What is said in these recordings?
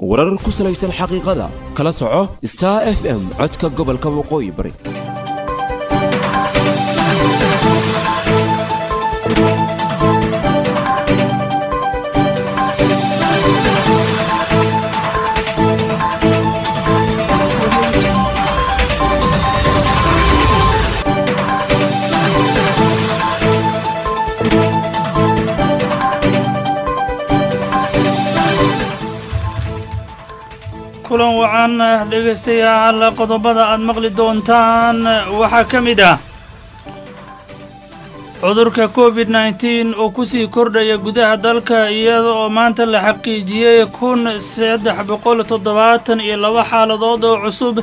warar ku salaysan xaqiiqada kala soco star f m codka gobolka waqooyi bari kulan wacan dhegaystayaal qodobada aad maqli doontaan waxaa ka mid ah cudurka covid nneteen oo kusii kordhaya gudaha dalka iyada oo maanta la xaqiijiyey kun saddex boqol toddobaatan iyo laba xaaladood oo cusub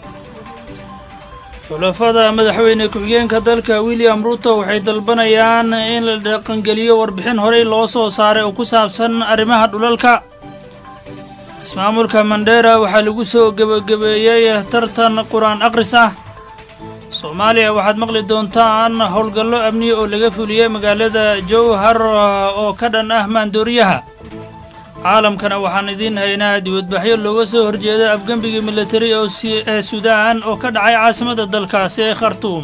xulafada madaxweyne ku-xigeenka dalka william ruto waxay dalbanayaan in la dhaqangeliyo warbixin horey loo soo saaray oo ku saabsan arrimaha dhulalka ismaamulka mandheera waxaa lagu soo gebagabeeyey tartan qur-aan akhris ah soomaaliya waxaad maqli doontaan howlgallo amniya oo laga fuliyey magaalada jowhar oo ka dhan ah maandooriyaha caalamkana waxaan idiin haynaa dibadbaxyo looga soo horjeeda afgembigii militari ee suudaan oo ka dhacay caasimadda dalkaasi ee khartuum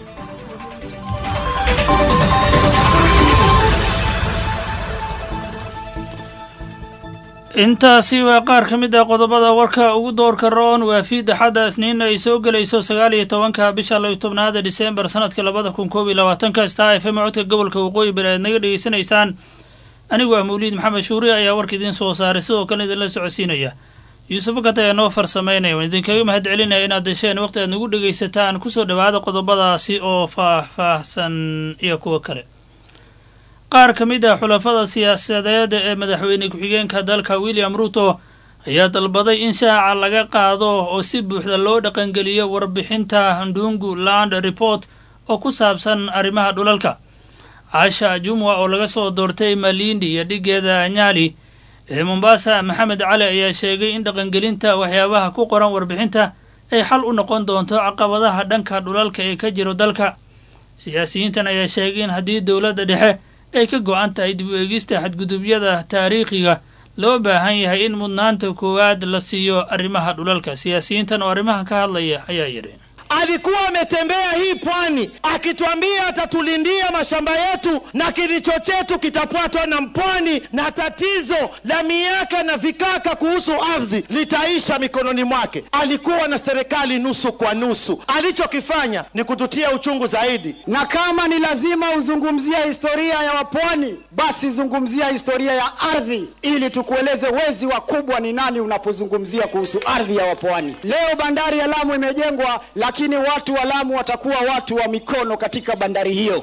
intaasi waa qaar ka mid ah qodobada warka ugu doorka roon waa fiid axadda isniin ay soo gelayso sagaal iyo tobanka bisha layo tobnaada diseembar sanadka labada kun koob iyo labaatanka star f m codka gobolka waqooyi bari aad naga dhegeysanaysaan anigu ah mawliid maxamed shuuri ayaa warka idiin soo saaray sidoo kale idinla socodsiinaya yuusuf bakat ayaa noo farsamaynaya waan idinkaga mahad celinaya inaad desheen waqti aad nagu dhegaysataan kusoo dhowaada qodobadaasi oo faah-faahsan iyo kuwo kale qaar ka mid ah xulafada siyaasadeed ee madaxweyne ku-xigeenka dalka william ruto ayaa dalbaday in shaaca laga qaado oo si buuxda loo dhaqangeliyo warbixinta ndungu land report oo ku saabsan arrimaha dhulalka caasha jumwa oo laga soo doortay malindi iyo dhigeeda nyali ee mombasa maxamed cali ayaa sheegay in dhaqangelinta waxyaabaha ku qoran warbixinta ay xal u noqon doonto caqabadaha dhanka dhulalka ee ka jiro dalka siyaasiyiintan ayaa sheegay in haddii dowladda dhexe ay ka go-an tahay dib u eegista xadgudubyada taariikhiga loo baahan yahay in mudnaanta koowaad la siiyo arrimaha dhulalka siyaasiyiintan oo arrimahan ka hadlaya ayaa yidhi alikuwa ametembea hii pwani akituambia atatulindia mashamba yetu na kilicho chetu kitapatwa na mpwani na tatizo la miaka na vikaka kuhusu ardhi litaisha mikononi mwake. Alikuwa na serikali nusu kwa nusu. Alichokifanya ni kututia uchungu zaidi. Na kama ni lazima uzungumzia historia ya wapwani, basi zungumzia historia ya ardhi, ili tukueleze wezi wakubwa ni nani unapozungumzia kuhusu ardhi ya wapwani. Leo bandari ya Lamu imejengwa lakini watu wa Lamu watakuwa watu wa mikono katika bandari hiyo.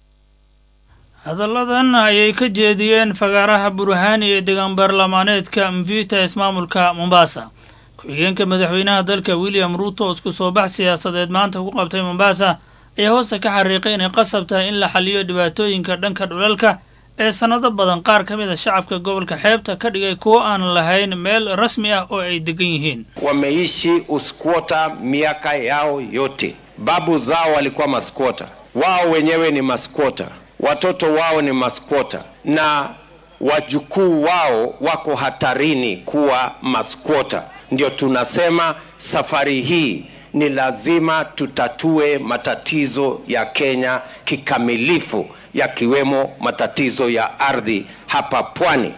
hadalladan ayay ka jeediyeen fagaaraha burhaani ee deegaan baarlamaaneedka mvita ismaamulka mombasa ku-xigeenka madaxweynaha dalka william ruto oo isku soo bax siyaasadeed maanta ku qabtay mombasa ayaa hoosta ka xariiqay inay qasab tahay in la xaliyo dhibaatooyinka dhanka dhulalka ee sannado badan qaar ka mid a shacabka gobolka xeebta ka dhigay kuwo aan lahayn meel rasmi ah oo ay degan yihiin wameishi uskwota miaka yao yote. Babu zao walikuwa maskwota, wao wenyewe ni maskwota, watoto wao ni maskwota, na wajukuu wao wako hatarini kuwa maskwota. Ndio tunasema safari hii ni lazima tutatue matatizo ya Kenya kikamilifu, yakiwemo matatizo ya ardhi hapa pwani.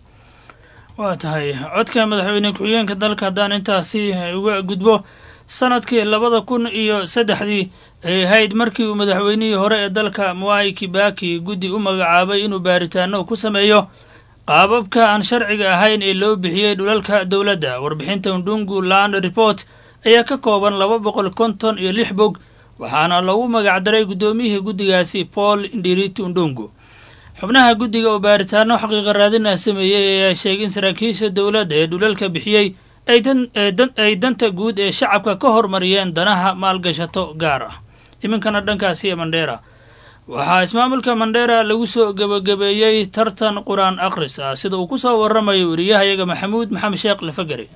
waa tahay codka madaxweyne ku-xigeenka dalka haddaan intaasi uga gudbo sanadkii labada kun iyo saddexdii ay ahayd markii uu madaxweynihii hore ee dalka mwai kibaki guddi u magacaabay inuu baaritaano ku sameeyo qaababka aan sharciga ahayn ee loo bixiyey dhulalka dowladda warbixinta undungu land report ayaa ka kooban laba boqol konton iyo lix bog waxaana lagu magacdaray guddoomiyihii guddigaasi paul ndiriti undungu xubnaha guddiga oo baaritaano xaqiiqa raadina sameeyey ayaa sheegay in saraakiisha dowladda ee dhulalka bixiyey ay danta guud ee shacabka ka hormariyeen danaha maalgashato gaar ah iminkana dhankaasi ee mandheera waxaa ismaamulka mandheera lagu soo gebagabeeyey tartan qur-aan akhris ah sida uu ku soo warramayo wariyahayaga maxamuud maxamed sheekh lafagari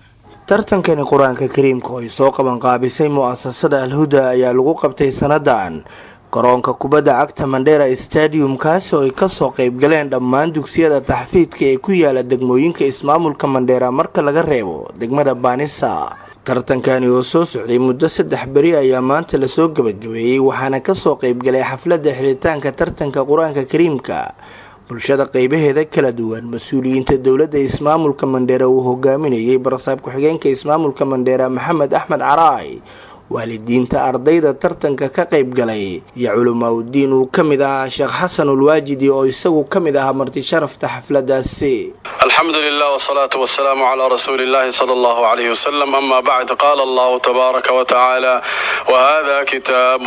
tartankani qur-aanka kariimka oo ay soo qaban qaabisay mu'asasada alhuda ayaa lagu qabtay sannadan garoonka kubadda cagta mandheera stadium kaasi oo ay kasoo qeybgaleen dhammaan dugsiyada taxfiidka ee ku yaala degmooyinka ismaamulka mandheera marka laga reebo degmada baanisa tartankani oo soo socday muddo saddex beri ayaa maanta lasoo gabagabeeyey waxaana kasoo qeybgalay xafladda xiritaanka tartanka qur-aanka kariimka bulshada qeybaheeda kala duwan mas-uuliyiinta dowladda ismaamulka mandheera uu hogaaminayay barasaab ku-xigeenka ismaamulka mandheera maxamed axmed caraay waalidiinta ardayda tartanka ka qayb galay iyo culimaauddiin uu ka mid ahaa sheekh xasan ulwaajidi oo isagu ka mid ahaa marti sharafta xafladaasi الحمد لله والصلاة والسلام على رسول الله صلى الله عليه وسلم أما بعد قال الله تبارك وتعالى وهذا كتاب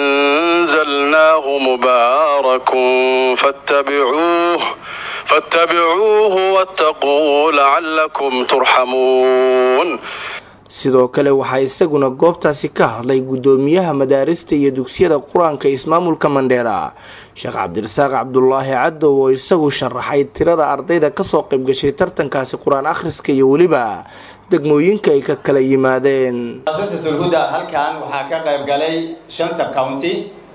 أنزلناه مبارك فاتبعوه فاتبعوه واتقوا لعلكم ترحمون sidoo kale waxaa isaguna goobtaasi ka hadlay guddoomiyaha madaarista iyo dugsiyada qur-aanka ismaamulka mandheera sheekh cabdirasaaq cabdulaahi cadow oo isagu sharaxay tirada ardayda kasoo qaybgashay tartankaasi qur-aan akhriska iyo weliba degmooyinka ay ka kala yimaadeen muasasatulhuda halkan waxaa ka qayb galay shan sub county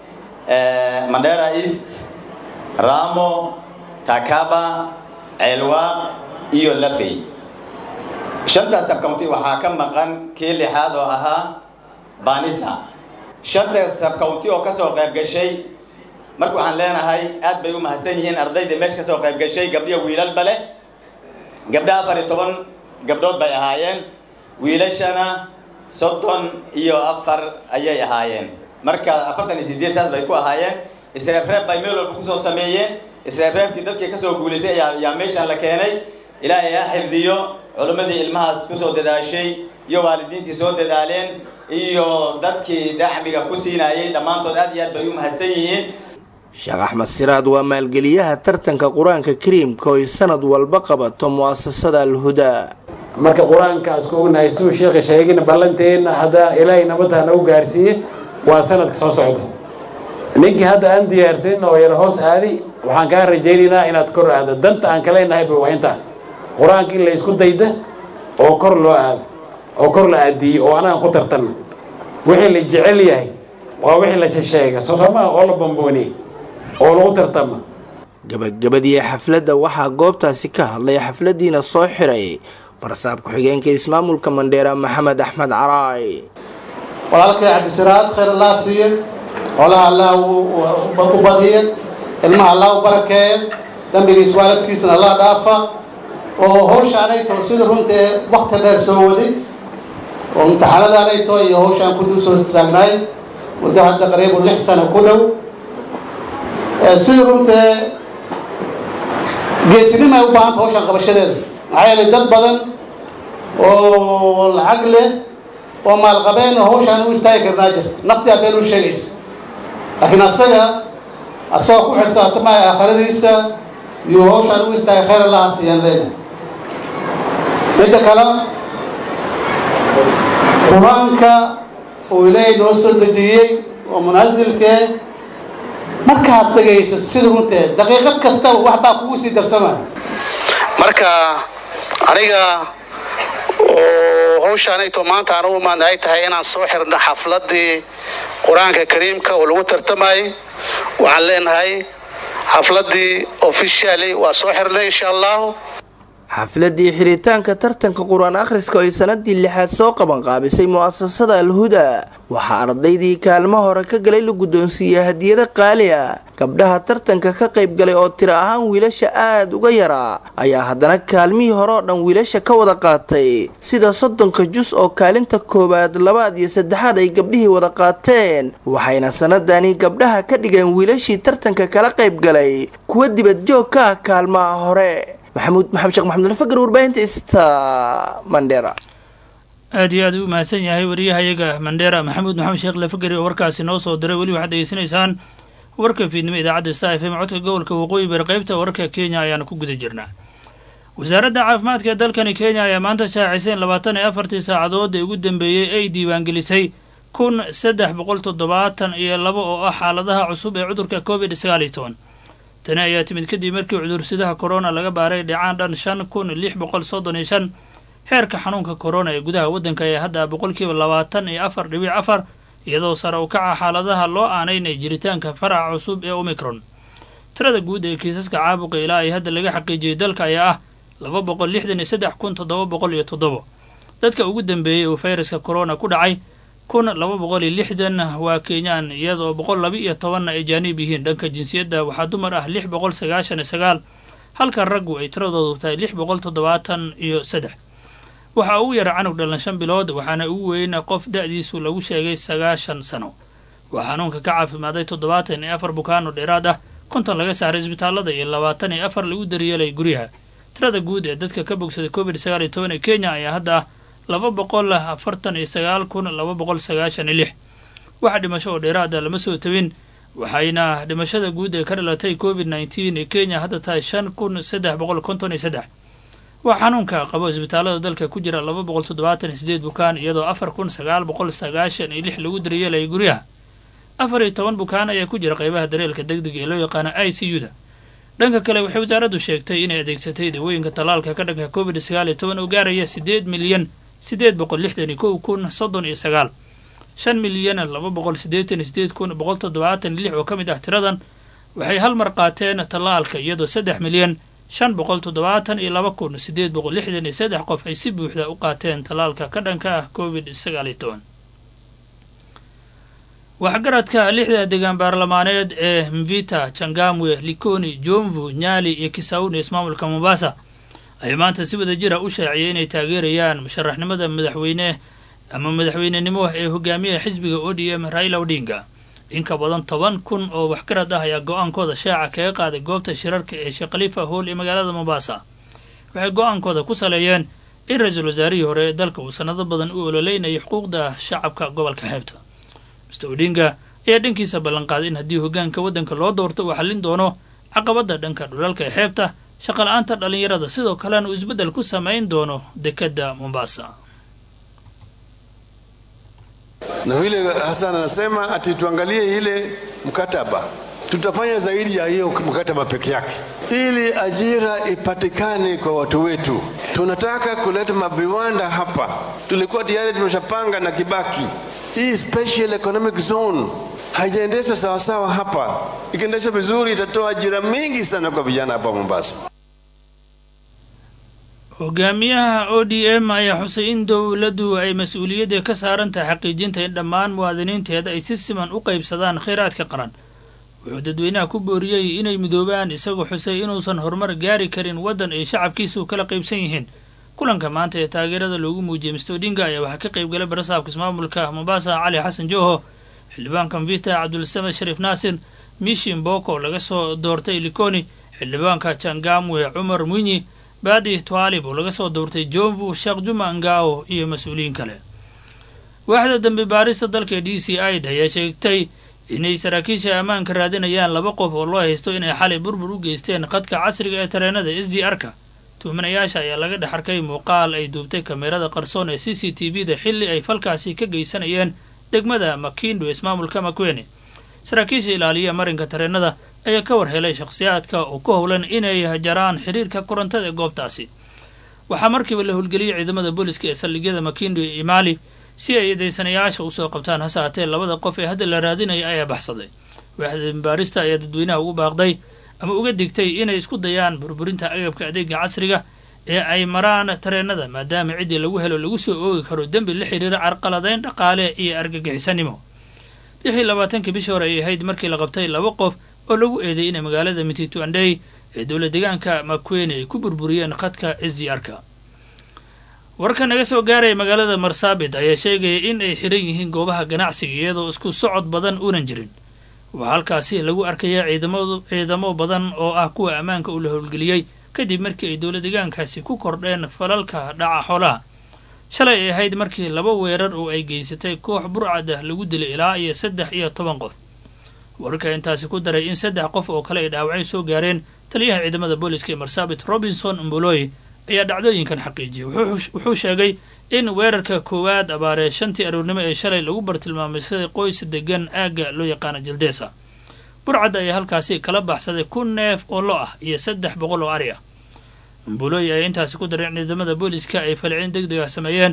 mandera east ramo takaba ceelwaaq iyo lafey shantaas sabcounty waxaa ka maqan kii lixaad oo ahaa banisa shantaas sabcounty oo kasoo qayb gashay marka waxaan leenahay aad bay u mahadsan yihiin ardayda meesha kasoo qayb gashay gabdhiyo wiilalba leh gabdha afar iyo toban gabdhood bay ahaayeen wiilashana soddon iyo afar ayay ahaayeen marka afartan iyo sideed saas bay ku ahaayeen isreebreeb bay meel walba kusoo sameeyeen isreebreebkii dadkii kasoo guulaysay ayaa yaa meeshan la keenay ilaahay ha xifdiyo culimmadii ilmahaas kusoo dadaashay iyo waalidiintii soo dadaaleen iyo dadkii dacmiga ku siinayay dhammaantood aad iyo aad bay u mahadsan yihiin sheekh axmed siraad waa maalgeliyaha tartanka qur-aanka kariimka oo ay sanad walba qabato mu'asasada alhudaa marka qur-aankaas ku ognahay siduu sheekha sheegin ballanteenna haddaa ilaahay nabadda nagu gaarsiiye waa sanadka soo socda ninkii hadda aan diyaarsanin oo yar hoos aadi waxaan kaa rajaynaynaa inaad kor aado danta aan kaleenahayba waa intaa qur-aanka in la isku dayda oo kor loo aado oo kor la aadiyey oo anaga ku tartanna wixii la jecel yahay waa wixii la shesheega sosomaa oo la bambooniyey oo lagu tartama gabagabadii xafladda waxaa goobtaasi ka hadlay xafladiina soo xiray barasaab ku-xigeenka ismaamulka mandheera maxamed axmed caraay walaalkay cabdisiraad khayr allah siiye xoolaha allah u badiye ilmaha allah u barakeeye dambigiis waalidkiisna allah dhaafa oo hawshaanay too sida runtae wakti dheer soo waday oo imtixaanadaanay too iyo hawshaan ku dul soo taagnaay muddo hadda qariibu lix sano ku dhow sida runtae geesinima ay u baahanta hawshaan qabashadeeda maxaa yeelay dad badan oo lacag leh oo maalqabeen oo hawshaan u istaagi karnaa jirta naftiaa been u sheegaysa laakiin asaga asagoo ku xisaabtamaya aakhiradiisa iyo hawshaan u istaagay khayr allaha siiyaan leena midda kale qur-aanka uu ilaahay noo soo dejiyey oo munaasilkee markaad dhegaysa sida runtee daqiiqad kastaba wax baa kugu sii darsamaya marka aniga oo hawshaanayto maanta aan u imaan ay tahay inaan soo xirno xafladii qur-aanka kariimka oo lagu tartamayay waxaan leenahay xafladii officially waa soo xirnay insha allahu xafladii xiritaanka tartanka qur-aan akhriska oo ay sanadii lixaad soo qaban qaabisay mu'asasada alhudaa waxaa ardaydii kaalmo hore ka galay la guddoonsiiyey hadiyado qaali ah gabdhaha tartanka ka qayb galay oo tiro ahaan wiilasha aada uga yaraa ayaa haddana kaalmihii hore oo dhan wiilasha ka wada qaatay sida soddonka jus oo kaalinta koowaad labaad iyo saddexaad ay gabdhihii wada qaateen waxayna sanadani gabdhaha ka dhigeen wiilashii tartanka kala qayb galay kuwa dibad joog ka ah kaalmaha hore maxamuud maxamed sheekh maxamed alfagar warbaahinta ista mandheera aad iyo aad u mahadsan yahay wariyahayaga mandheera maxamuud maxamed sheekh lafagari oo warkaasi noo soo diray weli waxaad degeysanaysaan warka fiidnimo idaacadda star f m codka gobolka waqooyi bari qaybta wararka kenya ayaana ku guda jirnaa wasaaradda caafimaadka ee dalkani kenya ayaa maanta shaacisay in labaatan iyo afartii saacadood ee ugu dambeeyey ay diiwaangelisay kun saddex boqol toddobaatan iyo laba oo ah xaaladaha cusub ee cudurka covid sagaal iyo toban tani ayaa timid kadib markii cudursidaha korona laga baaray dhicaan dhan shan kun lix boqol soddon iyo shan heerka xanuunka korona ee gudaha waddanka ayaa hadda boqolkiiba labaatan iyo afar dhibic afar iyadoo sare u kaca xaaladaha loo aanaynay jiritaanka faraca cusub ee omicron tirada guud ee kiisaska caabuqa ilaa ay hadda laga xaqiijiyey dalka ayaa ah laba boqol lixdan iyo saddex kun toddoba boqol iyo toddobo dadka ugu dambeeyey uu fayraska corona ku dhacay kun laba boqol iyo lixdan waa kenyaan iyadoo boqol laba iyo tobanna ay jaaniib yihiin dhanka jinsiyadda waxaa dumar ah lix boqol sagaashan iyo sagaal halka raggu ay tiradoodu tahay lix boqol toddobaatan iyo saddex waxaa ugu yara canug dhalan shan bilood waxaana ugu weyn qof da-diisu lagu sheegay sagaashan sano waa xanuunka ka caafimaaday toddobaatan iyo afar bukaano dheeraad ah konton laga saaray isbitaalada iyo labaatan iyo afar lagu daryeelay guryaha tirada guud ee dadka ka bogsaday covid sagaal iyo toban ee kenya ayaa hadda ah laba boqol afartan iyo sagaal kun laba boqol sagaashan iyo lix waxa dhimasho oo dheeraada lama soo tabin waxayna dhimashada guud ee ka dhalatay covid nneteen ee kenya hadda tahay shan kun saddex boqol konton iyo saddex waa xanuunka qabo isbitaalada dalka ku jira laba boqol toddobaatan iyo sideed bukaan iyadoo afar kun sagaal boqol sagaashan iyo lix lagu daryeelaya guryaha afar iyo toban bukaan ayaa ku jira qaybaha dareelka degdega ee loo yaqaano i c u da dhanka kale waxay wasaaraddu sheegtay inay adeegsatay dawooyinka tallaalka ka dhanka covid sagaal iyo toban oo gaaraya siddeed milyan siddeed boqol lixdan iyo kow kun soddon iyo sagaal shan milyan laba boqol siddeetan iyo sideed kun boqol toddobaatan iyo lix oo ka mid ah tiradan waxay hal mar qaateen tallaalka iyadoo saddex milyan shan boqol toddobaatan iyo laba kun siddeed boqol lixdan iyo saddex qof ay si buuxda u qaateen tallaalka ka dhanka ah covid sagaal iyo toban waxgaradka lixda degaan baarlamaaneed ee mvita changamwe likoni jomvu nyali iyo kisauni ismaamulka mombasa ayaa maanta si wada jira u shaaciyay inay taageerayaan musharaxnimada madaxweyne ama madaxweynenimo ee hogaamiyaha xisbiga o d m raila odinga in ka badan toban kun oo waxgarad ah ayaa go-aankooda shaaca kaga qaaday goobta shirarka ee sheekh khalifa hool ee magaalada mombasa waxay go-aankooda ku saleeyeen in ra-iisul wasaarihii hore ee dalka uu sanado badan u ololeynayay xuquuqda shacabka gobolka xeebta mr odinga ayaa dhankiisa ballanqaaday in haddii hogaanka waddanka loo doorto uu xallin doono caqabadda dhanka dhulalka ee xeebta shaqala-aanta dhallinyarada sidoo kalena uu isbeddel ku samayn doono dekedda mombasa na vile Hassan anasema ati tuangalie ile mkataba, tutafanya zaidi ya hiyo mkataba peke yake ili ajira ipatikane kwa watu wetu. Tunataka kuleta maviwanda hapa, tulikuwa tayari tumeshapanga na Kibaki. Hii special economic zone haijaendeshwa sawasawa hapa. Ikiendeshwa vizuri, itatoa ajira mingi sana kwa vijana hapa Mombasa. hogaamiyaha o d m ayaa xusay in dowladdu ay mas-uuliyadda ka saaran tahay xaqiijinta in dhammaan muwaadiniinteeda ay si siman u qaybsadaan kheyraadka qaran wuxuu dadweynaha ku booriyey inay midoobaan isagoo xusay inuusan horumar gaari karin waddan ay shacabkiisu kala qaybsan yihiin kulanka maanta ee taageerada loogu muujiyey mr odinga ayaa waxaa ka qayb galay barasaabka ismaamulka mombasa cali xasan joho xildhibaanka mvita cabdulsamed shariif naasir mishi mboko laga soo doortay likoni xildhibaanka jangamwe cumar mwinyi baadi twaalib oo laga soo doortay jomvu sheekh juma ngao iyo mas-uuliyiin kale waaxda dambi baarista dalka d c id ayaa sheegtay inay saraakiisha ammaanka raadinayaan laba qof oo loo haysto inay xalay burbur u geysteen qadka casriga ee tareenada s d r ka tuhmanayaasha ayaa laga dhex arkay muuqaal ay duubtay kameerada qarsoon ee c c t v da xilli ay falkaasi ka geysanayeen degmada makindo ismaamulka makwene saraakiisha ilaaliya marinka tareenada ayaa ka war helay shakhsiyaadka oo ku howlan inay jaraan xiriirka korontada ee goobtaasi waxaa markiiba la howlgeliyey ciidamada booliska ee saldhigyada makindo iyo imaali si ay eedeysanayaasha usoo qabtaan hase haatee labada qof ee hadda la raadinaya ayaa baxsaday waaxda dambaarista ayaa dadweynaha ugu baaqday ama uga digtay inay isku dayaan burburinta agabka adeega casriga ee ay maraan tareenada maadaama ciddii lagu helo lagu soo oogi karo dembi la xiriira carqaladayn dhaqaale iyo argagixisanimo lix iyo labaatankii bishii hore ay ahayd markii la qabtay laba qof oo lagu eeday inay magaalada mititu andhey ee dowla deegaanka makwene ay ku burburiyeen khadka s d r ka warka naga soo gaaraya magaalada marsaabit ayaa sheegaya in ay xiran yihiin goobaha ganacsiga iyadoo isku socod badan uunan jirin waxaa halkaasi lagu arkaya ciidamo ciidamo badan oo ah kuwa ammaanka uu la howlgeliyey kadib markii ay dowla deegaankaasi ku kordheen falalka dhaca xoolaha shalay ay ahayd markii laba weerar oo ay geysatay koox burcad ah lagu dilay ilaa iyo saddex iyo toban qof wararka intaasi ku daray in saddex qof oo kale ay dhaawacay soo gaareen taliyaha ciidamada booliska ee marsaabit robinson mboloy ayaa dhacdooyinkan xaqiijiyay wuxuu sheegay in weerarka koowaad abaaree shantii aroornimo ee shalay lagu bartilmaameysaday qoys degan aagga loo yaqaano jildeesa burcadda ayaa halkaasi kala baxsaday kun neef oo lo ah iyo saddex boqol oo ari ah mbulooy ayaa intaasi ku daray in ciidamada booliska ay falcin deg deg ah sameeyeen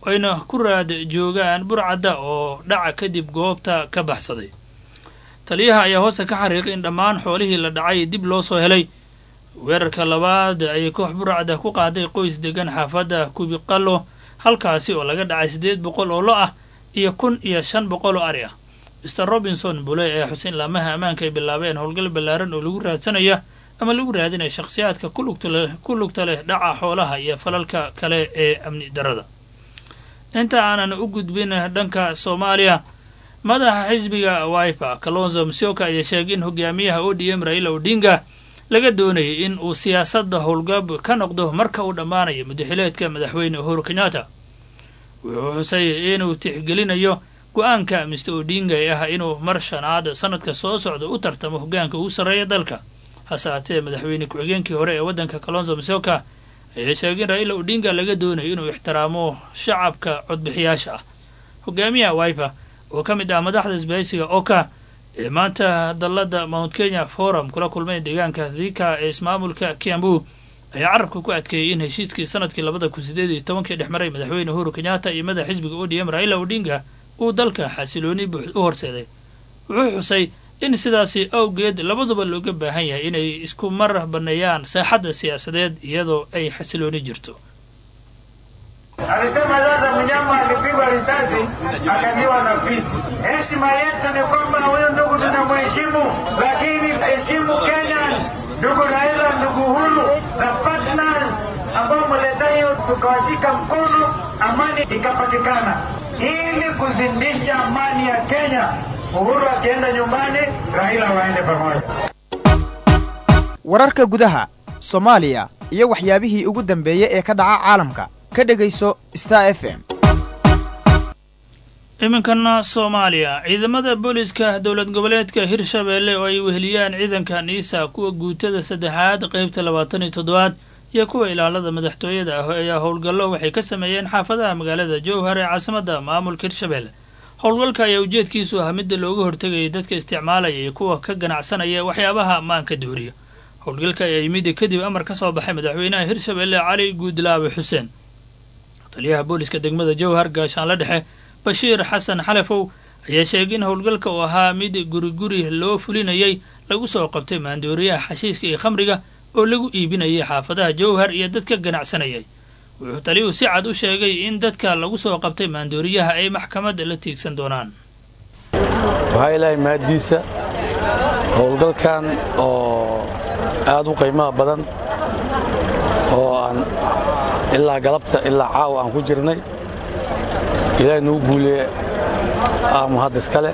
ayna ku raad joogaan burcadda oo dhaca kadib goobta ka baxsaday taliyaha ayaa hoosta ka xariiqay in dhammaan xoolihii la dhacay dib loo soo helay weerarka labaad ayay koox burcadda ku qaaday qoys degan xaafadda kubiqallo halkaasi oo laga dhacay siddeed boqol oo lo ah iyo kun iyo shan boqol oo ari ah mr robinson bule ee xuseen laamaha ammaanka ay bilaabeen howlgal ballaaran oo lagu raadsanaya ama lagu raadinaya shakhsiyaadka ku lugta leh dhaca xoolaha iyo falalka kale ee amni darada inta aanan u gudbin dhanka soomaaliya madaxa xisbiga wiper kalonzo msioka ayaa sheegay in hogaamiyaha o d m raila odinga laga doonayay in uu siyaasadda howlgab ka noqdo marka uu dhammaanayo mudaxileedka madaxweyne uhuru kenyatta wuxuu xusay inuu tixgelinayo go-aanka mister odinga ee ah inuu mar shanaad sanadka soo socda u tartamo hogaanka ugu sarreeya dalka hase haatee madaxweyne ku-xigeenkii hore ee waddanka kalonzo msioka ayaa sheegay in raila odinga laga doonayo inuu ixtiraamo shacabka codbixiyaasha ah hogaamiyaha wiper oo ka mid ah madaxda isbahaysiga oka ee maanta dalladda mount kenya forum kula kulmay deegaanka thika ee ismaamulka kiambu ayaa carabka ku adkeeyey in heshiiskii sanadkii labada kun sideed iyo tobankii dhex maray madaxweyne uhuru kenyatta iyo madax xisbiga o d m raila odinga uu dalka xasilooni buux u horseeday wuxuu xusay in sidaasi awgeed labaduba looga baahan yahay inay isku mar banneeyaan saaxadda siyaasadeed iyadoo ay xasilooni jirto Alisema sasa mnyama alipigwa risasi akaliwa na fisi. Heshima yetu ni kwamba huyo ndugu tunamheshimu, lakini heshimu Kenya, ndugu Raila, ndugu Uhuru na partners ambao mleta hiyo, tukawashika mkono, amani ikapatikana, ili kuzindisha amani ya Kenya. Uhuru akienda nyumbani, Raila waende pamoja. wararka gudaha soomaaliya iyo waxyaabihii ugu dambeeyey ee ka dhaca caalamka ka dhegayso star f m iminkana soomaaliya ciidamada booliska dowlad goboleedka hirshabeelle oo ay weheliyaan ciidanka niisa kuwa guutada saddexaad qeybta labaatan iyo toddobaad iyo kuwa ilaalada madaxtooyada ah ayaa howlgallo waxay ka sameeyeen xaafadaha magaalada jowhar ee caasimadda maamulka hirshabeelle howlgalka ayaa ujeedkiisu ah midda looga hortegayay dadka isticmaalaya iyo kuwa ka ganacsanaya waxyaabaha maanka dooriya howlgalka ayaa yimid kadib amar ka soo baxay madaxweynaha hirshabeelle cali guudlaabe xuseen taliyaha booliska degmada jowhar gaashaanla dhexe bashiir xasan xalefow ayaa sheegay in howlgalka uu ahaa mid guriguri loo fulinayay lagu soo qabtay maandooriyaha xashiiska iyo khamriga oo lagu iibinayay xaafadaha jowhar iyo dadka ganacsanayay wuxuu taliyuhu si cad u sheegay in dadka lagu soo qabtay maandooriyaha ay maxkamadda la tiigsan doonaan waxaa ilaahay mahaddiisa howlgalkan oo aad u qiimaha badan oo aan ilaa galabta ilaa caawa aan ku jirnay ilaahay nagu guuliye aamu hadd iskale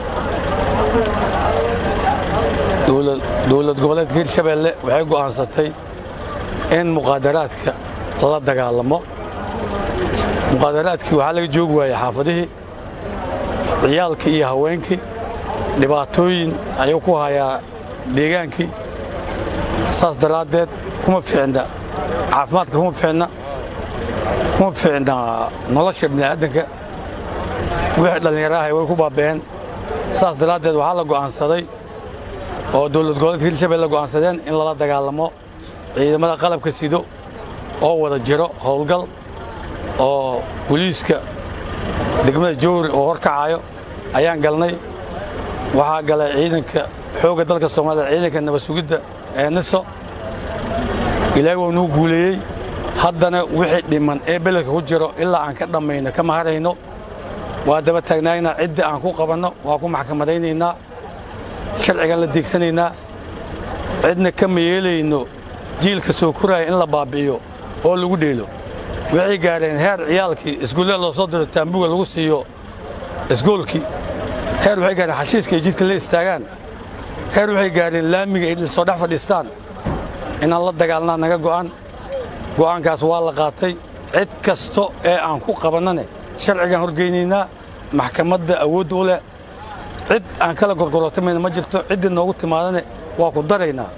dowlad goboleedka hirshabeelle waxay go'aansatay in muqaadaraadka la dagaalamo muqaadaraadkii waxaa laga joogi waayey xaafadihii ciyaalkii iyo haweenkii dhibaatooyin ayuu ku hayaa deegaankii saas daraaddeed kuma fiicna caafimaadka kuma fiicna kuma fiicna nolosha bini'aadanka wixii dhallinyaraha way ku baaba'een saas daraaddeed waxaa la go'aansaday oo dowlad goboleedka hirshabelle go'aansadeen in lala dagaalamo ciidamada qalabka sido oo wada jiro howlgal oo boliiska degmada jowri oo horkacayo ayaan galnay waxaa galay ciidanka xoogga dalka soomaalida ciidanka nabad sugidda ee niso ilaahay waa nuu guuleeyey haddana wixii dhiman ee beledka ku jiro ilaa aan ka dhammayno kama harayno waa daba taagnaynaa ciddii aan ku qabanno waa ku maxkamadaynaynaa sharcigan la deegsanaynaa cidna kama yeelayno jiilka soo koraya in la baabbi'iyo oo lagu dheelo waxay gaadheen heer ciyaalkii iskuullada loo soo diro taambuga lagu siiyo isgoolkii heer waxay gaadheen xashiiska ay jidka la istaagaan heer waxay gaadheen laamiga ay soo dhex fadhiistaan inaan la dagaalnaa naga go'an go'aankaas waa la qaatay cid kasto ee aan ku qabannane sharcigaan horgeynaynaa maxkamadda awoodda u leh cid aan kala gorgorotamayna ma jirto ciddii noogu timaadane waa ku daraynaa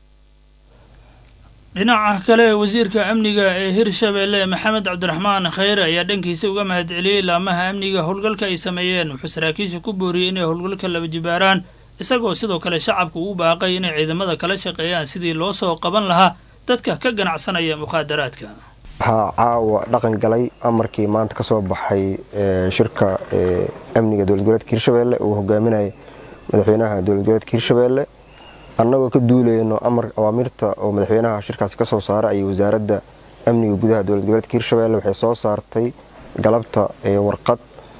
dhinaca kale wasiirka amniga ee hirshabeelle maxamed cabdiraxmaan khayre ayaa dhankiisa uga mahadceliyey laamaha amniga howlgalka ay sameeyeen wuxuu saraakiisha ku booriyey inay howlgalka laba jibaaraan isagoo sidoo kale shacabka ugu baaqay inay ciidamada kala shaqeeyaan sidii loo soo qaban lahaa dadka ka ganacsanaya mukhaadaraadka waxaa caawa dhaqan galay amarkii maanta ka soo baxay shirka amniga dowlad goboleedka hirshabeelle uu hogaaminayay madaxweynaha dowlad goboleedka hirshabeelle annagoo ka duulayno amar awaamirta oo madaxweynaha shirkaasi ka soo saaray ayay wasaaradda amniga gudaha dowlad goboleedka hirshabeelle waxay soo saartay galabta warqad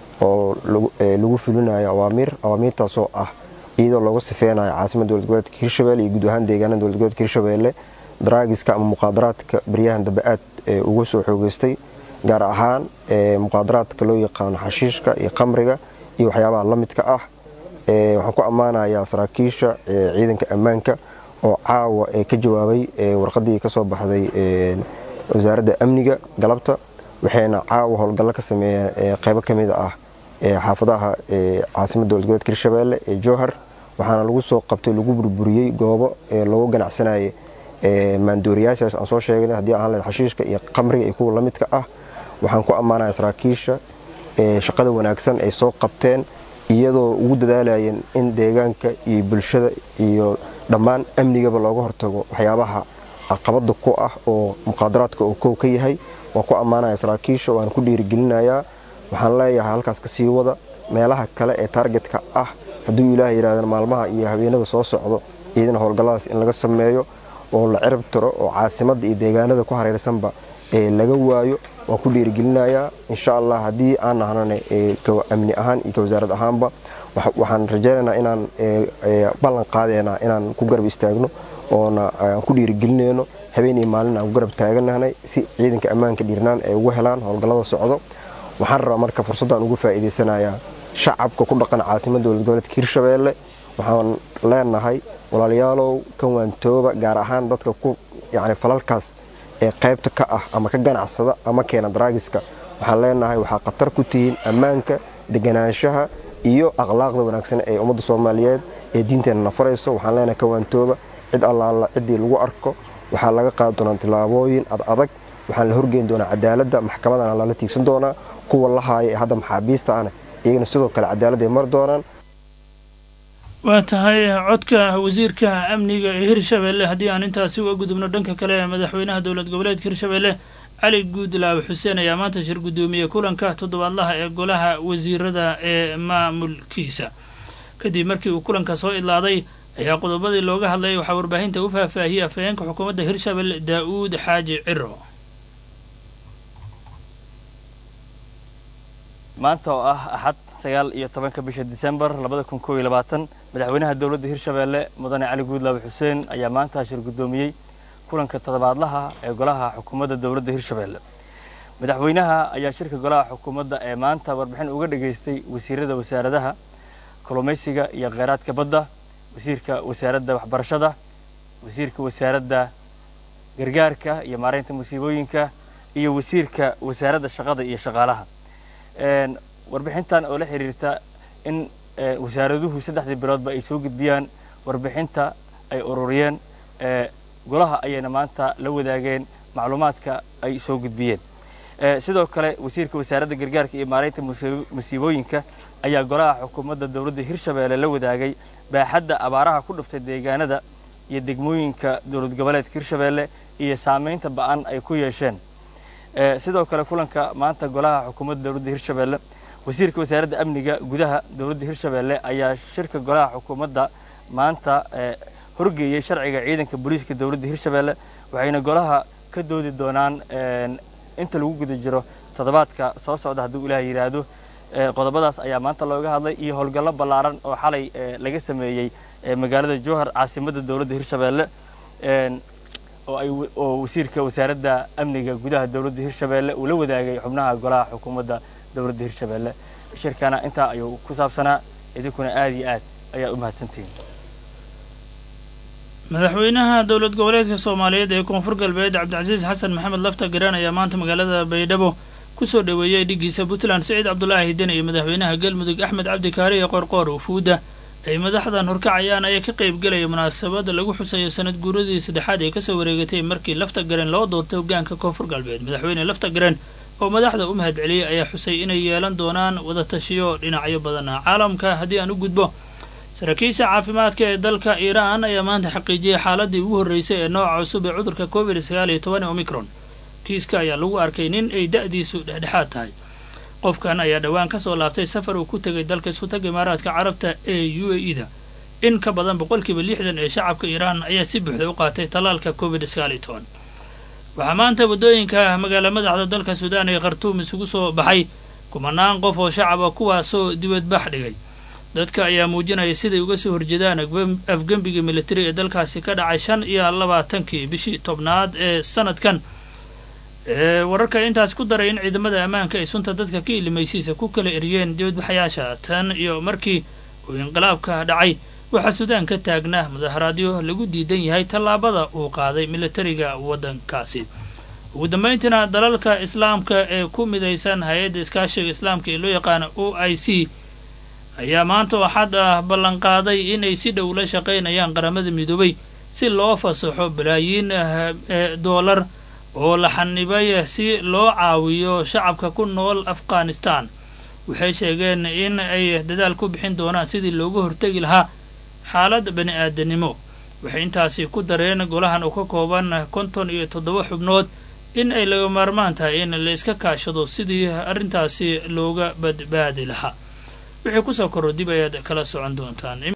oo lagu fulinayo awaamiir awaamiirtaasoo ah iyadoo looga sifeynayo caasimada dowlad goboleedka hirshabeelle iyo guud ahaan deegaanada dowlad goboleedka hirshabeelle daraagiska ama muqaadaraadka baryahan dambe aad uga soo xoogeystay gaar ahaan muqaadaraadka loo yaqaano xashiishka iyo qamriga iyo waxyaabaha la midka ah waxaan ku ammaanayaa saraakiisha ciidanka ammaanka oo caawa ka jawaabay warqadii kasoo baxday wasaaradda amniga galabta waxayna caawa howlgallo ka sameeyeen qeybo ka mid ah xaafadaha caasimada dowlad goboleedka hirshabeelle ee jowhar waxaana lagu soo qabtay lagu burburiyey goobo lagu ganacsanayay maandooriyaashaas aan soo sheegnay haddii ahaan lahayd xashiishka iyo qamriga iyo kuwa la midka ah waxaan ku ammaanaya saraakiisha shaqada wanaagsan ay soo qabteen iyadoo ugu dadaalayeen in deegaanka iyo bulshada iyo dhammaan amnigaba looga hortago waxyaabaha caqabada ku ah oo muqaadaraadka oo kow ka yahay waan ku ammaanaya saraakiisha waan ku dhiirigelinayaa waxaan leeyahay halkaas kasii wada meelaha kale ee taargetka ah hadduu ilaah yidhahdana maalmaha iyo habeenada soo socdo iyadana howlgalladaas in laga sameeyo oo la cirib tiro oo caasimadda iyo deegaanada ku hareersanba laga waayo waan ku dhiirigelinayaa insha allah haddii aan nahnane amni ahaan iyo ka wasaarad ahaanba waxaan rajaynaynaa inaan ballan qaadeenaa inaan ku garab istaagno oona aan ku dhiirigelinayno habeen iyo maalin aan ku garab taaganahnay si ciidanka ammaanka dhiirnaan ay ugu helaan howlgallada socdo waxaan rabaa marka fursaddan ugu faa'iidaysanayaa shacabka ku dhaqan caasimadda dowlad goboleedka hirshabeelle waxaan leenahay walaalayaalow kan waantooba gaar ahaan dadka ku yacni falalkaas ee qaybta ka ah ama ka ganacsada ama keena daraagiska waxaan leenahay waxaa khatar ku tihiin ammaanka deganaanshaha iyo akhlaaqda wanaagsan ee ummadda soomaaliyeed ee diinteenna na farayso waxaan leenahay kan waantooba cid allaala ciddii lagu arko waxaa laga qaadi doonaa tillaabooyin ad adag waxaan la horgeyn doonaa cadaaladda maxkamadana lala tiigsan doonaa kuwa la haaya ee hadda maxaabiista ana iyagana sidoo kale cadaalad ay mari doonaan waa tahay codka wasiirka amniga ee hirshabeelle haddii aan intaasi uga gudubno dhanka kale ee madaxweynaha dowlad goboleedka hirshabeelle cali guudlaawe xuseen ayaa maanta shir guddoomiyey kulanka toddobaadlaha ee golaha wasiirada ee maamulkiisa kadib markii uu kulanka soo idlaaday ayaa qodobadii looga hadlayay waxaa warbaahinta u faahfaahiyey afhayeenka xukuumadda hirshabelle daa-uud xaaji ciro maanta oo ah axad sagaal iyo tobanka bisha disembar labada kun koob iyo labaatan madaxweynaha dowladda hirshabeelle mudane cali guudlaawe xuseen ayaa maanta shir guddoomiyey kulanka toddobaadlaha ee golaha xukuumadda dowladda hirshabeelle madaxweynaha ayaa shirka golaha xukuumadda ee maanta warbixin uga dhageystay wasiirada wasaaradaha kalluumaysiga iyo kheyraadka badda wasiirka wasaaradda waxbarashada wasiirka wasaaradda gargaarka iyo maaraynta musiibooyinka iyo wasiirka wasaaradda shaqada iyo shaqaalaha warbixintan oo la xiriirta in wasaaraduhu saddexdii biloodba ay soo gudbiyaan warbixinta ay ururiyeen golaha ayayna maanta la wadaageen macluumaadka ay soo gudbiyeen sidoo kale wasiirka wasaaradda gargaarka iyo maaraynta musiibooyinka ayaa golaha xukuumadda dowladda hirshabeelle la wadaagay baaxadda abaaraha ku dhuftay deegaanada iyo degmooyinka dowlad goboleedka hirshabeelle iyo saamaynta ba'an ay ku yeesheen sidoo kale kulanka maanta golaha xukuumadda dowladda hirshabeelle wasiirka wasaaradda amniga gudaha dowladda hirshabeelle ayaa shirka golaha xukuumadda maanta horgeeyey sharciga ciidanka booliiska dowladda hirshabeelle waxayna golaha ka doodi doonaan inta lagu guda jiro toddobaadka soo socda hadduu ilaah yidhaahdo qodobadaas ayaa maanta looga hadlay iyo howlgallo ballaaran oo xalay laga sameeyey magaalada jowhar caasimadda dowladda hirshabeelle oo wasiirka wasaaradda amniga gudaha dowladda hirshabeelle uu la wadaagay xubnaha golaha xukuumadda dowladda hirshabeelle shirkana intaa ayuu ku saabsanaa idinkuna aad iyo aad ayaa u mahadsantihiin madaxweynaha dowlad goboleedka soomaaliyeed ee koonfur galbeed cabdicasiis xasan maxamed lafta garaan ayaa maanta magaalada baydhabo kusoo dhoweeyey dhigiisa puntland siciid cabdulaahi hidan iyo madaxweynaha galmudug axmed cabdi kaari ee qorqoor ufuuda ay madaxdan horkacayaan ayaa ka qaybgelaya munaasabada lagu xusayo sanad guuradii saddexaad ee kasoo wareegatay markii lafta gareen loo doortay hogaanka koonfur galbeed madaxweyne lafta gareen oo madaxda u mahad celiyey ayaa xusay inay yeelan doonaan wadatashiyo dhinacyo badan ah caalamka haddii aan u gudbo saraakiisha caafimaadka ee dalka iiraan ayaa maanta xaqiijiyey xaaladii ugu horreysay ee nooca cusub ee cudurka covid sagaal iyo toban ee omicron kiiska ayaa lagu arkay nin ay da-diisu dhexdhexaad tahay qofkan ayaa dhowaan ka soo laabtay safar uu ku tegay dalka isku-tagga imaaraadka carabta ee u a e da in ka badan boqolkiiba lixdan ee shacabka iiraan ayaa si buuxda u qaatay tallaalka covid sagaal iyo toban waxaa maanta waddooyinka magaala madaxda dalka suudaan ee khartuum isugu soo baxay kumanaan qof oo shacab ah kuwaasoo dibadbax dhigay dadka ayaa muujinaya siday uga soo horjeedaan afgembiga militari ee dalkaasi ka dhacay shan iyo labaatankii bishii tobnaad ee sanadkan ee wararka intaas ku daray in ciidamada ammaanka ay sunta dadka ka ilimaysiisa ku kala eriyeen dibadbaxayaasha tan iyo markii uu inqilaabka dhacay waxaa suudaan ka taagnaa mudaharaadyo lagu diidan yahay tallaabada uu qaaday militariga waddankaasi ugu dambayntiina dalalka islaamka ee ku midaysan hay-adda iskaashiga islaamka ee loo yaqaano o i c ayaa maanta oo xad ah ballanqaaday inay si dhow la shaqaynayaan qaramada midoobay si loo fasaxo balaayiin ee doolar oo la xanibay si loo caawiyo shacabka ku nool afghanistan waxay sheegeen in ay dadaal ku bixin doonaan sidii looga hortegi lahaa xaalad bani aadanimo waxay intaasi ku dareen golahan oo ka kooban konton iyo toddoba xubnood in ay laga maarmaan tahay in la iska kaashado sidii arrintaasi looga badbaadi lahaa wixii kusoo korro dib ayaad kala socon doontaan